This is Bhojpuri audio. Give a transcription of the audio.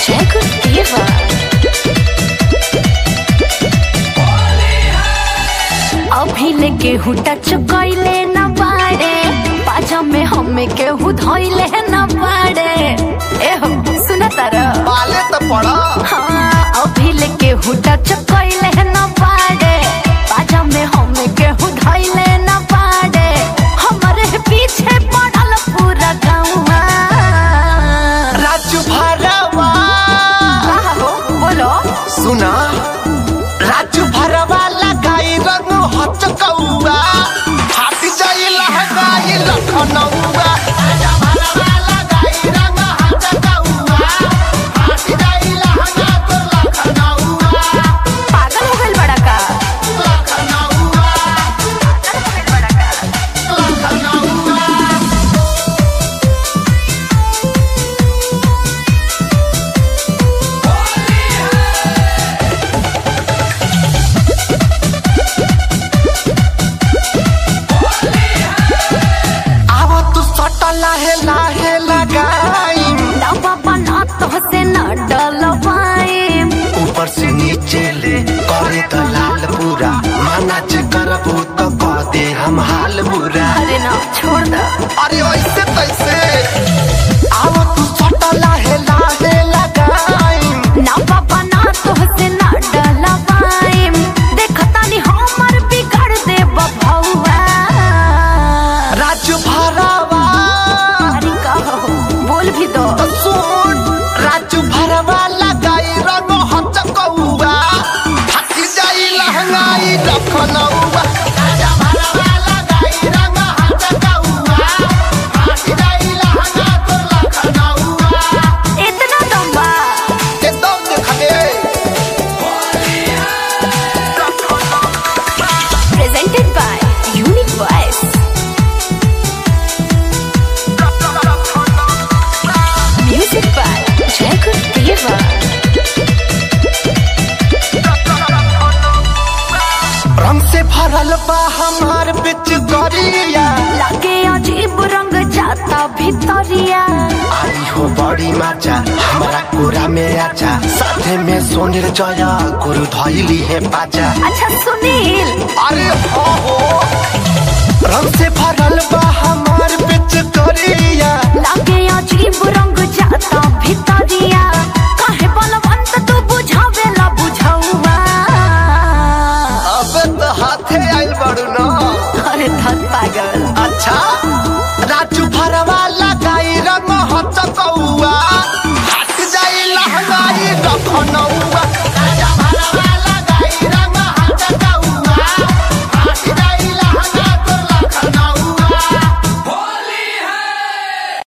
Jacob Diva. अभी ले केहू टच कइले न बाड़े पाजा में हमें केहू धइले न बाड़े ए हो सुना तारा पाले त पड़ा हाँ अभी ले केहू टच कइले न बाड़े पाजा में हमें केहू धइले न बाड़े हमरे पीछे पड़ल पूरा गाँव राजू भरवा हो बोलो सुना राजू भरवा लगाई रंग हच कौआ फाट जाई लहगाई लखनऊआ राजा भरवा लगाई रंग हच कौआ फाट जाई लहगा तो लखनऊआ पागल हो गइल बड़ा का लखनऊआ पागल हो गइल बड़ा का लखनऊआ आव तू सट लाहे लाहे लगाई ना बाबा ना तो से न डलवाए ऊपर से नीचे ले करे तो लाल पूरा माना जे करबू तो कह दे हम हाल बुरा अरे ना छोड़ दो अरे ऐसे तैसे आओ तू सट लाहे लाहे लगाई ना बाबा ना तो से न डलवाए देखता नहीं हमर बिगाड़ दे बभौआ राजू भरवा अरे कहो बोल भी दो सुन राजू भरवा लगाई रंग हच कौआ थक जाई लहंगाई लखनऊआ राजा भरवा लगाई रंग हच कौआ थक जाई लहंगा तो लखनऊआ इतना दम्बा एकदम देखले presented by unique voice music by Jaykul Deva रंग से भरल बा हमार बिच गरिया लगे अजीब रंग जाता भितरिया आई हो बड़ी माचा हमरा कोरा में आचा साथे में सोनिर जया गुरु धैली है पाचा अच्छा सुनील अरे हो हो रंग से भरल बा हमार बिच गरिया लगे अजीब रंग